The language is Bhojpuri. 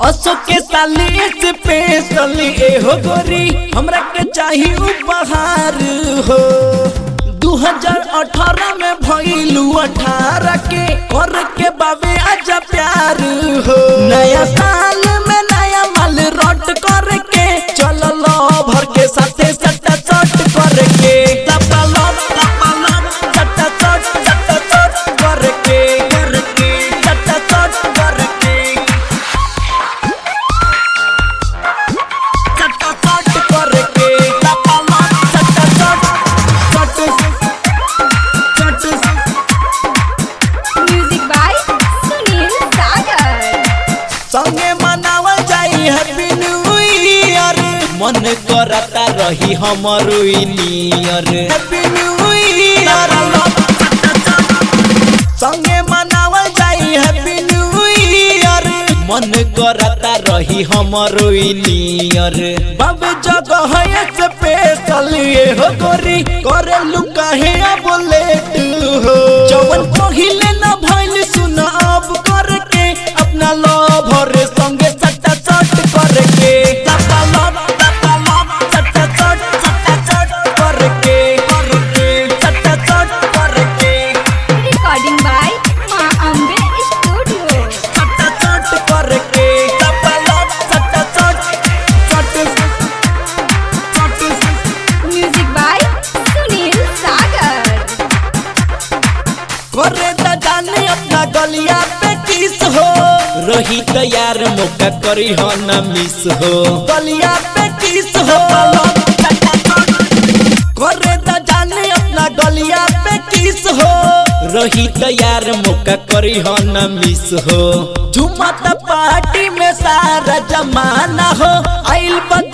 अशोक के साली स्पेशल एहो गोरी हमरा के चाहिए उपहार हो 2018 में भइलू 18 के कर के बाबे आजा प्यार हो नया साल में नया माल रट कर के चल भर के साथे सट्टा चट कर के टपा लप टपा लप सट्टा चट सट्टा चट कर के कर के सट्टा चट कर के सट्टा चट कर के टपा लप सट्टा चट चट चट म्यूजिक बाय सुनील सागर संगे मनावल जाई हैप्पी न्यू ईयर मन करता रही हमर नियर हैप्पी न्यू ईयर संगे मनावल जाई हैप्पी न्यू ईयर मन करता रही हमर नियर बाबे जगह है स्पेशल ये हो गोरी करे लुका है अब लेट हो जवन पहिले न भइल सुन अब करके अपना लवर संगे सट्टा चट करके सट्टा लब सट्टा लब सट्टा चट सट्टा चट करके करके सट्टा चट करके रिकॉर्डिंग बाय माँ अम्बे स्टूडियो सट्टा चट करके सट्टा लब सट्टा चट चट चट म्यूजिक बाय सुनील सागर करे त जाने अपना गलिया पे किस हो रही तैयार मौका करी हो न मिस हो गलिया पे किस हो करे त जाने अपना गलिया पे किस हो रही तैयार मौका करी हो न मिस हो झुमत पार्टी में सारा जमाना हो आइल बा